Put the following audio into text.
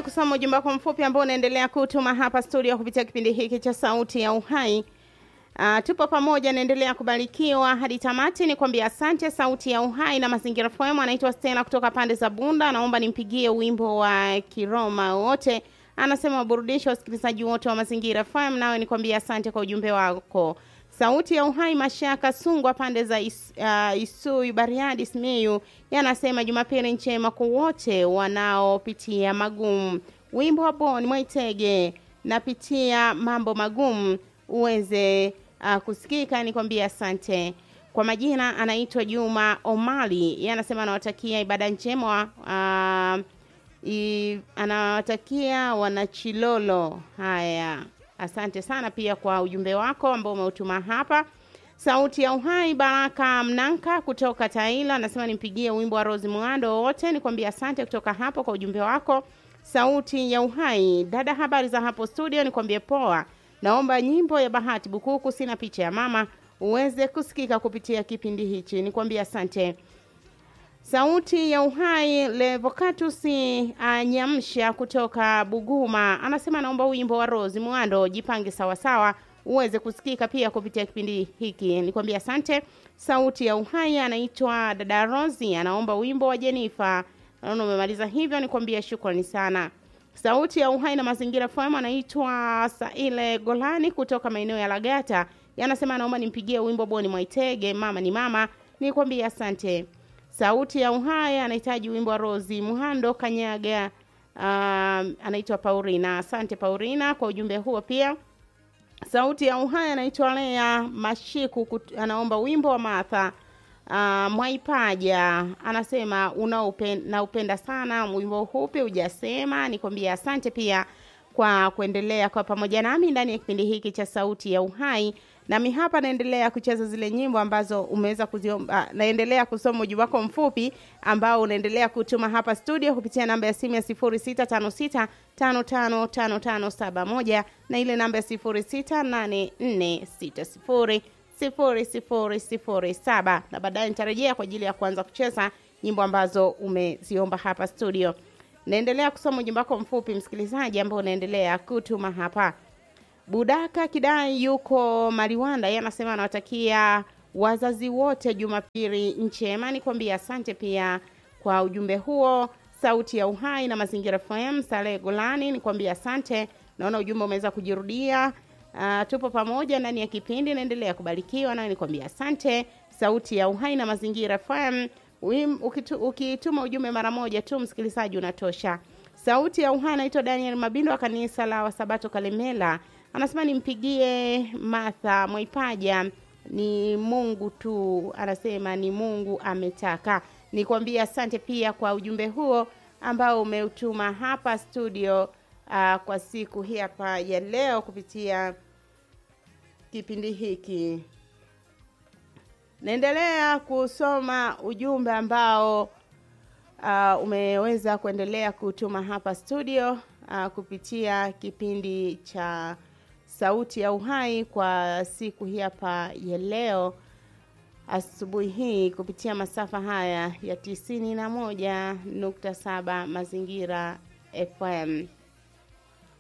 Naendelea kusoma ujumbe wako mfupi ambao unaendelea kutuma hapa studio kupitia kipindi hiki cha Sauti ya Uhai. Uh, tupo pamoja, naendelea kubarikiwa hadi tamati. Ni kwambia asante. Sauti ya Uhai na Mazingira FM. Anaitwa Stella kutoka pande za Bunda, naomba nimpigie wimbo wa Kiroma wote. Anasema waburudisha wasikilizaji wote wa Mazingira FM. Nawe ni kwambia asante kwa ujumbe wako. Sauti ya Uhai Mashaka Sungwa pande za is, uh, Isui Bariadi Simiyu yanasema Jumapili njema kwa wote wanaopitia magumu. Wimbo wa Bon Mwaitege napitia mambo magumu uweze uh, kusikika. Nikwambia asante. Kwa majina anaitwa Juma Omali, yeye anasema anawatakia ibada njema uh, i, anawatakia wanachilolo. Haya, asante sana pia kwa ujumbe wako ambao umeutuma hapa. Sauti ya Uhai Baraka Mnanka kutoka Taila anasema nimpigie wimbo wa Rose Mwando wote. Nikwambia asante kutoka hapo kwa ujumbe wako. Sauti ya Uhai dada, habari za hapo studio? Nikwambie poa. Naomba nyimbo ya Bahati Bukuku, sina picha ya mama, uweze kusikika kupitia kipindi hichi. Nikwambia asante. Sauti ya Uhai Levocatus Anyamsha kutoka Buguma anasema naomba wimbo wa Rose Mwando, jipange sawasawa uweze kusikika pia kupitia kipindi hiki. Nikwambia asante. Sauti ya Uhai anaitwa dada Rosi, anaomba wimbo wa Jenifa. Naona umemaliza hivyo, nikwambia shukrani sana. Sauti ya Uhai na Mazingira FM anaitwa Saile Golani kutoka maeneo ya Lagata, yanasema anaomba nimpigie wimbo Boni Mwaitege, mama ni mama. Nikwambia asante. Sauti ya Uhai anahitaji wimbo wa Rosi Muhando Kanyaga. Uh, anaitwa Paulina. Asante Paulina kwa ujumbe huo pia. Sauti ya Uhai anaitwa Lea Mashiku kut, anaomba wimbo wa Martha uh, Mwaipaja anasema unaupenda naupenda sana wimbo hupi hujasema. Nikwambia asante pia kwa kuendelea kwa pamoja nami ndani ya kipindi hiki cha Sauti ya Uhai. Nami hapa naendelea kucheza zile nyimbo ambazo umeweza kuziomba. Naendelea kusoma ujumbe wako mfupi ambao unaendelea kutuma hapa studio kupitia namba ya simu ya 0656555571 na ile namba ya 0684600007 na baadaye nitarejea kwa ajili ya kuanza kucheza nyimbo ambazo umeziomba hapa studio. Naendelea kusoma ujumbe wako mfupi msikilizaji, ambao unaendelea kutuma hapa. Budaka Kidai yuko Mariwanda, yeye anasema anawatakia wazazi wote Jumapili njema. Nikwambia asante pia kwa ujumbe huo. Sauti ya Uhai na Mazingira FM, Saleh Golani, nikwambia asante. Naona ujumbe umeweza kujirudia. Uh, tupo pamoja ndani ya kipindi, naendelea kubarikiwa nayo, nikwambia asante. Sauti ya Uhai na Mazingira FM, ukituma ujumbe mara moja tu msikilizaji unatosha. Sauti ya Uhai anaitwa Daniel Mabindo wa kanisa la Wasabato Kalemela anasema nimpigie Martha Mwaipaja, ni Mungu tu, anasema ni Mungu ametaka. Nikwambia asante pia kwa ujumbe huo ambao umeutuma hapa studio uh, kwa siku hii hapa ya leo kupitia kipindi hiki. Naendelea kusoma ujumbe ambao uh, umeweza kuendelea kutuma hapa studio uh, kupitia kipindi cha Sauti ya Uhai kwa siku hii hapa ya leo asubuhi hii kupitia masafa haya ya tisini na moja nukta saba Mazingira FM.